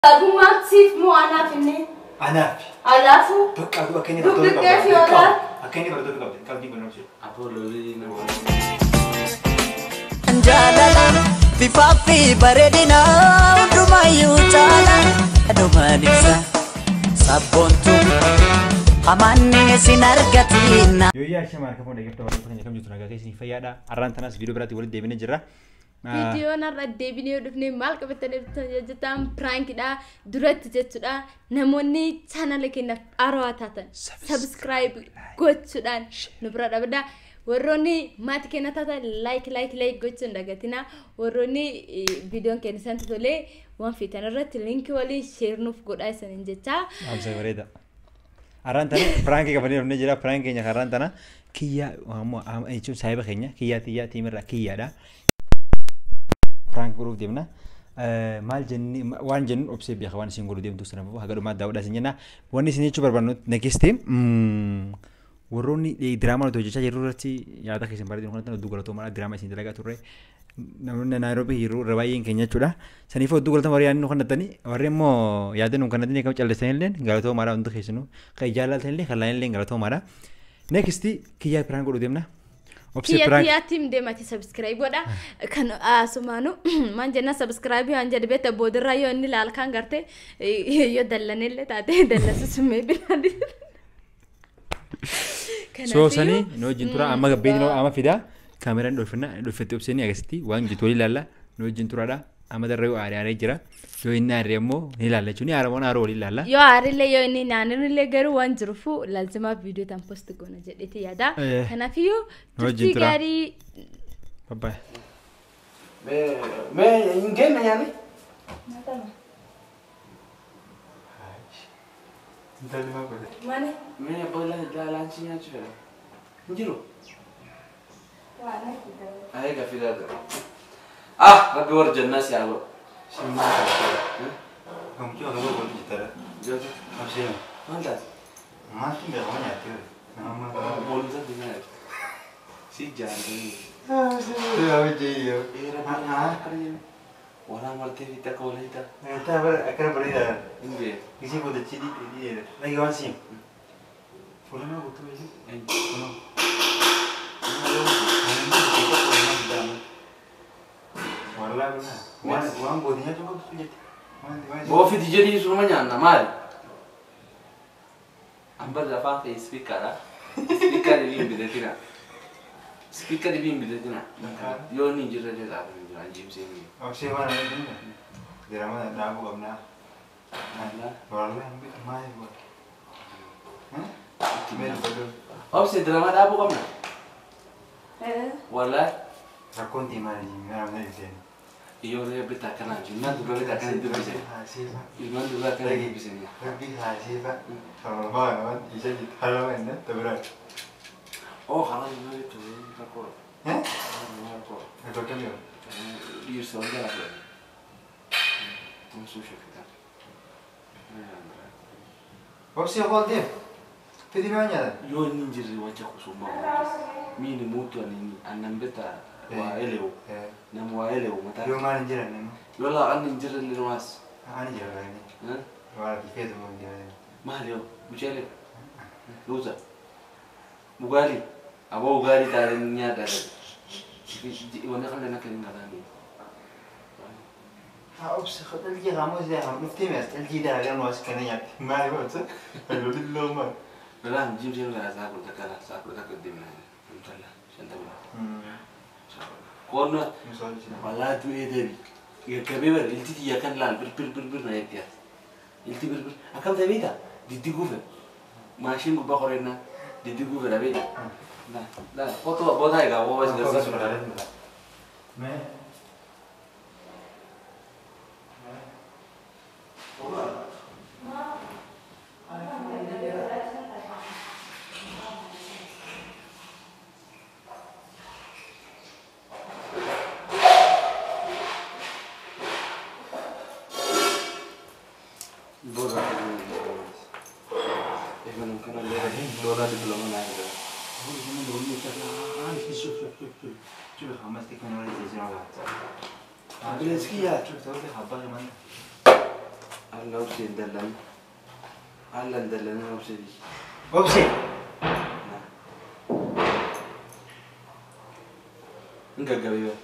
Dhumaatiif moo anaaf inni? Anaaf. Alaafuu? Bakka aduu akka inni Dugdugdee barattoota fi qabdu. olaa? Akka inni barattoota qabdu. Qalbii kunuunsu. Apoololii nama. jaalala bifaa fi bareedina hundumayyuu caala dhumaan ibsa sabboontu hamanni isin argatina. Yoo yaa shamaa harka fuudhee gafta barattoota keenya kam jirtu nagaa keessanii fayyaadha. Har'aan tanas viidiyoo biraatti walitti deebinee jirra. Viidiyoon har'a deebinee yoo dhufne maal qabatanii jettan piraankiidha duratti jechuudha namoonni chaanala keenyaaf haarawaa taatan sabskiraayib gochuudhaan nu bira dhabda warroonni maatii keenya taatan laayik laayik laayik gochuun dagatina warroonni viidiyoon keenya isaan tolee waan fiitan irratti liinkii waliin sheernuuf godhaa isaaniin jecha. Amsa bareeda. Har'aan tana piraankii qabannee dhufnee jira. Piraankii keenya har'aan tana kiyyaa jechuun saayiba keenya kiyyaa tiyyaa tiimirraa kiyyaadha. Piraankii godhuuf deemna. Maal jenni waan jennu obsee beeka waan isin godhu deemtu sana haga dhumaa daawwadhaa isin jenna. Wanni isin jechuu barbaannu negestii warroonni diraamaa nuti hojjechaa jirru irratti yaada keessan bareedina kanatti hedduu galatoomaa diraamaa isin dalagaa turre. Namoonni Naayiroobii yeroo irra baay'een keenya jechuudha. Saniif hedduu galatoomaa warri yaadni nu kannattanii warri immoo yaada nu kannattanii kan callisan illee galatoomaadha hundi keessanuu kan jaalatan illee kan laayan illee galatoomaadha. Next kiyyaa piraan godhu deemna. Obsee Kiyya piraan kiyyaattiin deemati sabskiraayib godha. Kan asumaanu maan jenna sabskiraayib waan jedhe beekta boodarraa yoo inni ilaal kan garte yoo dallanillee taate dallasusummee bilaadi. soosanii nu wajjin tura amma gabbeetiin amma fidaa kaameraan dhulfinna dhulfatti obseenii agasitti waan jitu walii ilaalla nu wajjin turaadha amma darree aaree aaree jira yoo inni aaree immoo ni ilaalla jechuun aaramoon aaroo walii ilaalla. Yoo aarillee yoo inni naannollee garuu waan jiruufu laalzimaaf viidiyoo tan post goona jedheeti yaada. Eh, Kanaafiyyuu nu wajjin turtii tura. gaarii Babbaay. Mee hin kenna nyaanni? Mani? Mee boolla laalaansii nyaachuu fedha? Hin jiru? Ayee gaaffii laata. Ah! Rabbi warra jannaa si haa godhu. Gamtuu akka godhu waliin jitara. Jootu. Obseen. Maal taate? Maaltu beekama nyaatee nama. Boolisa fi nyaata. Si jaallatanii. Yaa wajjin Eera baay'ee akkana jennu. Waraan waltee fi takka walii ta'a. Akkana bareedaa. Hin beeku. Isii godhachi dhiidhiidha. Dhagi waan siin. Fuulamaa guutuu beeku. Wallaa bilaa. Waan waan gootii nyaachuu qabdu jette. Boofiti jedhii sunuma nyaanna maali? Ambar afaan kee ispiikaadha. Ispiikari biin bidatina. Ispiikari biin bidatina. Yoo inni hin jirre jedhaa kan jira jimsee ni. Obsee waan ani jenna. Dirama dhaabuu qabnaa. Wallaa hin bitu maali godha. Meel godhu. Obse diramaa dhaabuu qabna. Wallahi Rakkoon tiimaa ni nama na ibseen. yoo ree bitaa kanaan jiru naan dura bitaa kana dubbise. Haasiifa. Ilmaan duraa kana dubbisanii. Rabbi haasiifa. Torobaa waan isa jitu halama inni tabira. Oo haala yoo jettu rakkoo. Eh? Rakkoo. Bakka mi'a. Dhiirsa wal jala ture. Tumsuu shakkitan. Obsee qooltee. Fidi mi'a nyaata. yoo inni hin jirre wacha kusummaa miini muutu ani annan bita waa elewu nam waa elewu mataa Yoo maal hin jiran nama. yoo laaqan hin jirre linumaas Ani jira gani. Waa bifeetu moo jiran. maal yoo muceele luuza ugaali aboo ugaali taare nyaata wanna kan dana kan ngalaani Ha obsee dhalgii haamoo isaa haa dhuftee mi'as dhalgii dalagaa nu as kana nyaatti. Maali boonsa? Lolli loomaa. belaan jimseen gara saa kudha takka saa kudha takka deemna intala shantama koonna walaa du'ee deebi gaggabee bara ilti xiyya kan laal bir bir bir bir na eegdiyaa ilti bir bir akkam ta'e beektaa diddi guufe maashin gubbaa qorennaa diddi guufe dha beekta na foto boodaa egaa woo bas garsiisu dha Mais. boodaa eegaluun kana leera boodaa diploma naa eegala Coba hamas teknologi sih sih Ambulansi kiyyaa. Coba tahu deh apa yang mana? Alla obsee hin dallan. Alla hin dallanin obsee di. Obsee. Hin gaggabee bara.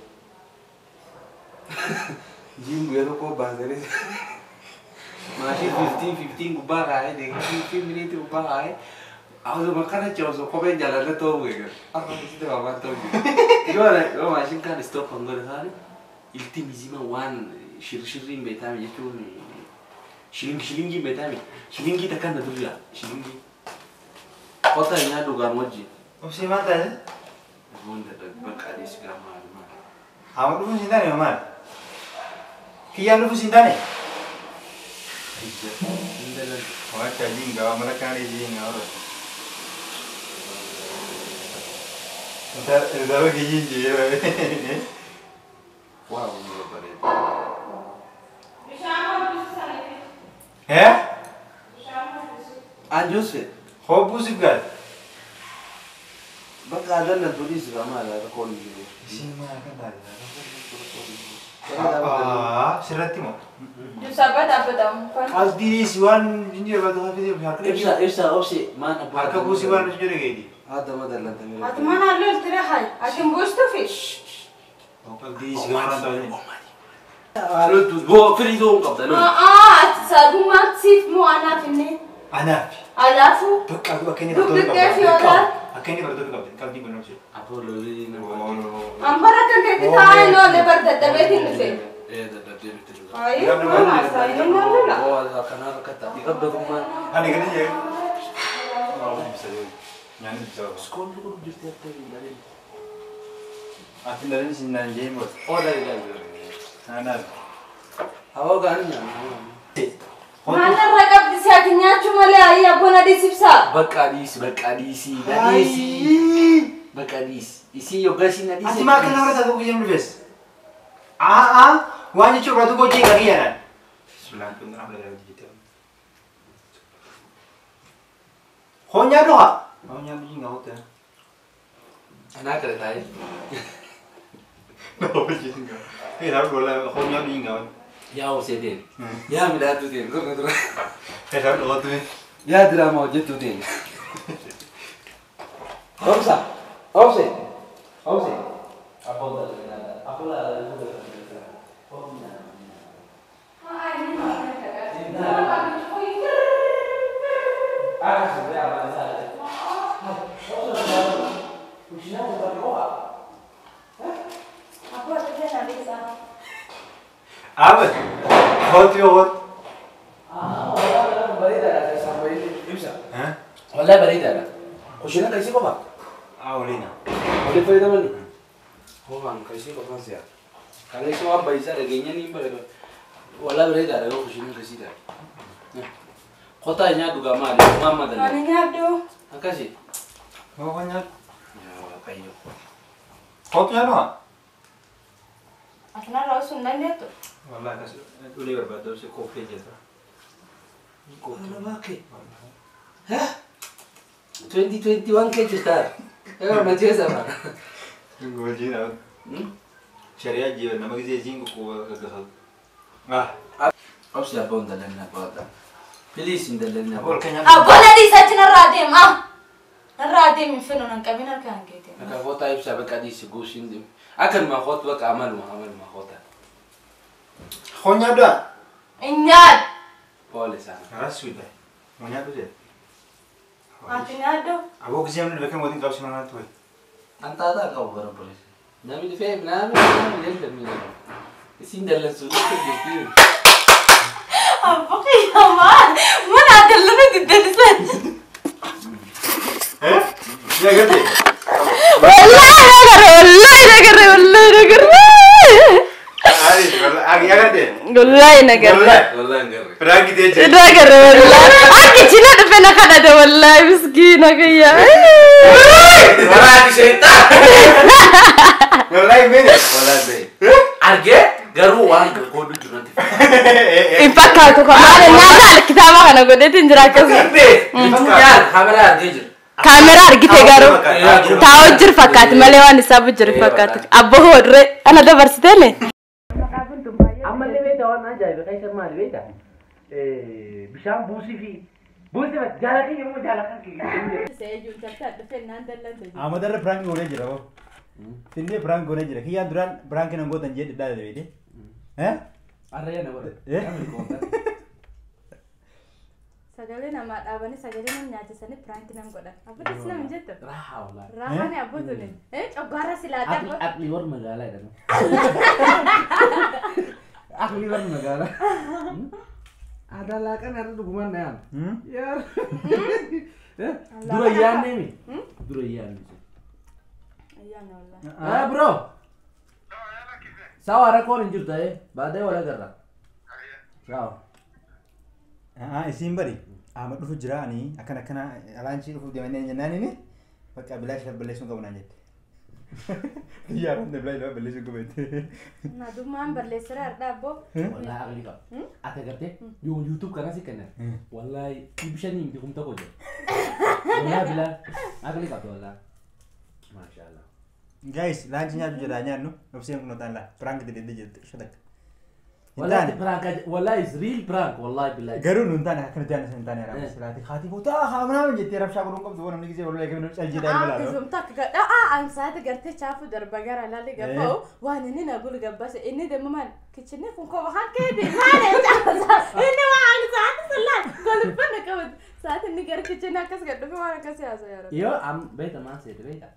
Jiin guyyaa tokko baasanii maashii fiftiin fiftiin gubbaa kaa'ee deeggarsi fiftiin miniitii gubbaa kaa'ee awwaasuma kana ce'uusu kopheen jaalallee ta'uu beekan. Akka isitti waamaan ta'uu jiru. Yoo yoo maashiin kaan istoop kan godhe taane ilti mizima waan shirshirriin beekame jechuun shilingi shilingii beekame shilingii takka na durra shilingii. Kota nyaa dhugaan wajjin. Obsee maal taate? Hunda bakka adeesi gaamaa maal. Haama dhufuun siin taane maal? Kiyyaan dhufuun siin taane? Hin dalan. Waan chaajiin gawa mala kaan ijiin gawa. Daro kiyyiin jee. Waa hunda bareeda. Hee? Anjus fe. Hobbuu si gaal. Bakka adan na tulis gaamaa laata koon jiru. Isiin maal kan taate? Sirratti moo? Dubsaabaa dhaabbatamu. Asdiis waan inni irratti hafee harka Ibsa ibsa obse maan abbaa. harka buusii waan nuti jedhe geedi. Haata ma dallantamee. Ati mana halluu iltire hay. Ati buustu fi. Asdiis gamaraan taate. Haalootu boo firii ta'uu qabda loon. Ati saagummaa siif moo anaaf inni. Anaaf. Alaafuu. Bakka akka inni Dugdugdee barattoota fi qabdi. olaal. Akka inni barattoota qabdi. Qabdii kun obsee. Apoololii nama. Hambara kan keetti taa'ee noolee bar daddabeetiin dhufe. Ee dadhabdee bitti dhugaa. Ayi, mana asaayii hin lalla. Oo kanaa rakkata. Dhiqabdatummaan. Ani gadi jee. Nyaanni bisa apa? Iskoolli kun jirti akka hin dhalin. Ati dari sini naan jee mur. Oo dhalin dhalin. Anaaf. Hawaa gaanii nyaanna. Maalirra qabdi si ati nyaachuu malee ayii abboon adii sibsaa. Bakka dhiisi bakka dhiisi. Dhadeesi. Bakka dhiisi. Isii yoggaa isiin Ati adiisi. maa kana warra taatu guyyaan dhufes? Aa waan jechuun irratti gochii kan kiyyaadhaan. Sulaan kun nama dhala hojii Honyaa dhuha. Honyaa biyyi nga hoota. Anaa kala taa'ee. Nama hojii nga. Hee nama dhola honyaa biyyi nga hoota. Yaa obsee teen. Yaa midhaatu teen. Gurra dura. Hee nama dhola tume. Yaa diraamaa hojjettu teen. Obsa. Obse. Obse. Abboo dhalin. Abboo dhalin. Aabe. Hooti yoo hooti. Hee? Wallahi bareedaadha. Kushina kan isii qofa. Aa waliina. Waliin fayyadamani. Qofaan kan isii qofaan si'a. Kana isii waan baay'isaa dhageenya ni bareeda. Wallahi bareedaadha yoo kushina kan isii taate. Qotaa nyaadhu gaa maali? Waan madalla. Ani nyaaddu. Akkasi. Yoo honyaa. Yaa Waaqayyo. Hooti yaa dhuha. Ati narraa osoo hin dandeettu. Wallah akkas ulee barbaadda obsee koffee jetta. Kana baake. Hah? 2021 ke jirtaa? Yoo na jeesa bara. Wajjin haa. Shari'aa jiru nama gisee isiin kukkuu gaggeeffatu. Ah. Obsi abboon dallanna baata. Please hin dallanna Ol baata. keenyaan. Abboon adii isaatti narraa deema. Narraa deemi hin finu nan qabin harkaan keetiin. Akka kootaa ibsaa bakka dhiisi guusiin deemu. Akkanuma kootu bakka amaluma amaluma kootaa. Honyaa dhuha. Hin nyaaddu. Poole sana. Karas suudha. Honyaa dhuha. Ati nyaaddu. Aboo gisee amni bakka mootiin qabsi manaa ture. Antaataa qabu bara polis. Namni dhufee namni namni jalta miidhagu. Isin dallansuu dhufte jirti. Abbo kiyyamaa. Mana dallana diddalisan. Eh? Yaa garte. Wallahi nagarre wallahi nagarre wallahi nagarre. Ari, agi yaa garte. Wallahi nagarre. Wallahi hin garre. Firaanki ta'e jira. Nagarre wallahi. Akka cina dhufe na kadhate wallahi miskiina kiyya. Waraani sheetaa. Wallahi mene. Wallahi bee. Argee garuu waan godhu jirratti. Hin fakkaatu kan maali nyaata kitaaba kana godheetiin jira akkasuma. Garbee. Yaar kameraa argee jira. Kaameraa argite garuu. Taa'u jiru fakkaati malee waan isaa jiru fakkaatu. Abbo hoodre ana dabarsiteene. Ammallee beektaa waan ajaa'iba keessa maali beektaa? bishaan buusii fi buusii jaallatanii yommuu jaallatan kiyya. Seejuun tartaa dhufee naan dallante. Amadarra prank goonee jira hoo. Finnee prank goonee jira. Kiyyaan duraan prank nan gootan jedhe dhaadha beete. Eh? Arrayyaa na godhe. Eh? Namni koomtan. Sagalee namaa dhaabanii sagalee nama nyaachisanii piraanki nam godhan. Abboottis nama hin jettu. Raahaa walaa. Raahani abbootuun. Eh coggaarra silaa Akli dhaabba. akli warra magaalaa jedhamu. Akli warra magaalaa. Aadaa laaqan har'a dhugumaan na yaam. Hmm? Yaar. Dura yaadne mi? Dura yaadne. Ayyaana wallah. Ah bro. Sawa rakkoon hin jirtu ta'e baadee wal agarra. Sawa. Ah, isiin bari. Ama dhufu jira ani akkana akkana alaanchii dhufu deemanii jennaan inni bakka bilaa ishee balleessuun qabu naan jette. Kiyyaa randa bilaa ishee balleessuun qabu jette. Na dummaan balleessira har'a abboo. Wallahi akli qaba. Ati agartee yoo YouTube kana si kennan. Wallahi dhibbi shanii miti kumta koo jira. Wallahi bilaa akli qabda wallahi. Maashaallah. Guys, laanchi nyaatu jira nyaannu obseen kun otaan laa prank dededde jette shadak. Hin Wallahi taane. prank wallahi is real prank wallahi billahi. Garuu nu hin taane akkana jaanna hin taane Eh. raama silaati haati bootaa haa manaa jettee rabshaa godhuun qabdu waan namni gisee wallee kamiin cal jedhaa hin Ah, balaa. isum takka gadha. Ah, an saati gartee chaafu darba gara laalli gabba'u waan inni na gulu gabbase inni deemu maal kichinni kun koo waan keeti maal ejaa inni waan saati sallaan golfanna qabatu saati inni gara kichinni akkas gadhufe waan akkas yaasa yaara. Yoo am beeta maan seete beeta.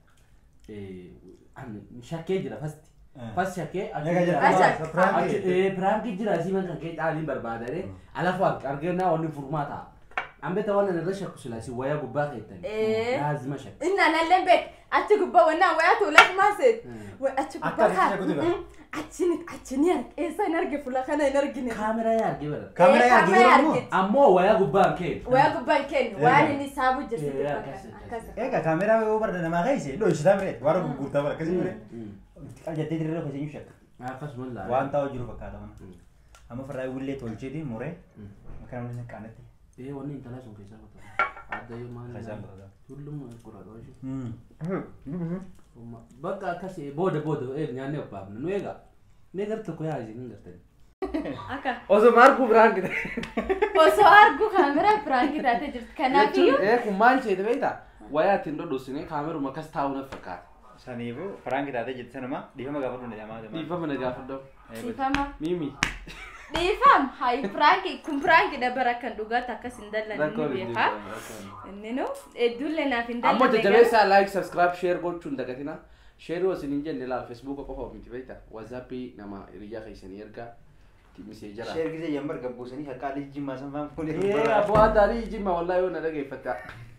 An shakkee jira fasti. Eh. Fast shakkee Egaa jira. Acha. Prank. Achi piraanki jira asii man kan kee caaliin barbaadare alafu argannaa wanni furmaata. An beeta waan irra shakku silaasi wayaa gubbaa keettani. Eh. Laazima shakku. Inna nalleen beek achi gubbaa wannaan wayaa tuulas maaseet. Achi Akka gubbaa achi shakkuu kaa. Achini achini arge eessa hin arge fuula kana hin argine. Kaameraa yaa argee bara. Kaamera Eh, yaargee kaamera jiru argite. Ammoo wayaa gubbaan kee. Wayaa gubbaan kennu Eh. waan inni saabu jirsitu Eh, fakkaata. akkas, Akkas. Egaa kaameraa yoo barda namaa keessa dho'isaa mire waan gurgurtaa bara akkasii mire. Qaljattee dirree keessa iyyuu shakka. Akkasuma laa. Waan taa'u jiru fakkaata mana. Amma farraa willee tolcheeti muree akka namni qaanatti. Eh wanni intalaa sun keessaa qotaa. Adda yoo maal. Keessaan qotaa. Tulluma qoraa qoraa. Bakka akkasii booda booda eeg nyaannee obbaafna nu eegaa. Mee gar tokko yaa isin hin gartani. Akka Osoo maarkuu biraan gite. osoo argu kaameraa piraanki taatee jirti. Kanaafiyyuu Jechuun ee kun maal isheeti beektaa? Wayaa ittiin dhodhosine kaameruma akkas taa'u na fakkaata. Saniifuu faraanki taatee jirti sanuma dhiifama gaafadhu ni dhamaa. Dhiifama na gaafadhu. dhiifama. Mimi. Dhiifam hayi piraanki kun piraanki dabara kan dhugaatu akkas hin dallan Rakkoon inni hin beekaa. jiru. Inni nu hedduullee naaf hin Ammoo dallan. jajjabeessaa like subscribe share gochuun dagatina. Share yoo isin hin jenne laal Facebook qofa miti beektaa? WhatsApp nama hiriyaa keessanii ergaa. Timisee jira. Sheer gisee yemmuu arga buusanii akka adii jimmaa san faan fuudhee Ee abboo addaarii jimma wallaa yoo na dhageeffata.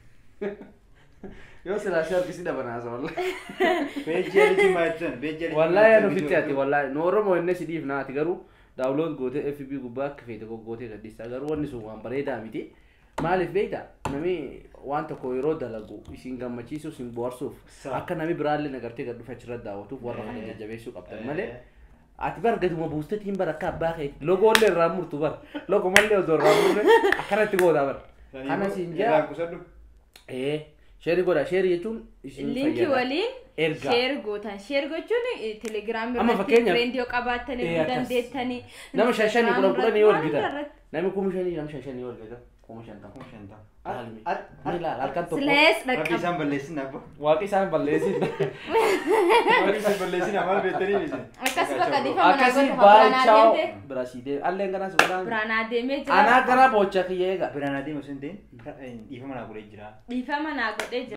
Yoo silaa shee harkisi dhabanaasa wallaa. Beejjii adii jimmaa jechuun beejjii adii Wallaahi anu fitti ati wallaahi nu Oromoo inni si dhiif naati garuu daawulood gootee FB gubbaa akka feete gootee gadhiisaa garuu wanni sun waan bareedaa miti. Maaliif beekta nami waan tokko yeroo dalagu isin gammachiisuuf isin bohaarsuuf Sa- akka nami biraallee nagartee gad dhufe achirra daawwatuuf warra kana Eh. jajjabeessuu qabdan Eh. malee. Ati bar gaduma buustetiin bar akka abbaa kee logollee irraa murtu bar logo mallee osoo irraa murre akkanatti gootaa bar. Kana siin jaa. kusadhu. Ee sheerii godha sheerii jechuun isin Linkii fayyada. waliin Ergaa. sheer gootan. Sheer gochuun telegiraamii Amma irratti fakkeenyaaf- fireendii yoo qabaatanii Eh, ni akkas. dandeettanii. Nama shan shanii kudhan kudhanii yoo Waan argitan. irratti. Namni kuma shanii nama shan shanii yoo argitan kuma shantam. Ilaalmi. Ni ilaala halkan tokko. Silees Rabbi dhaqqaba. isaan balleessin abba. Waaqi isaan balleessin. Rabbi isaan balleessin maal beektanii isin. Akkas bakka dhiifama na Akkasii godhu biraan baay'ichaa adeemte. bira sii deema. Alleen ganas godhaan. Biraan adeemee jira. Anaa gara boocha kiyya eega. Biraan adeemu sun ta'in dhiifama naa godhee jira. Dhiifama naa godhee jira.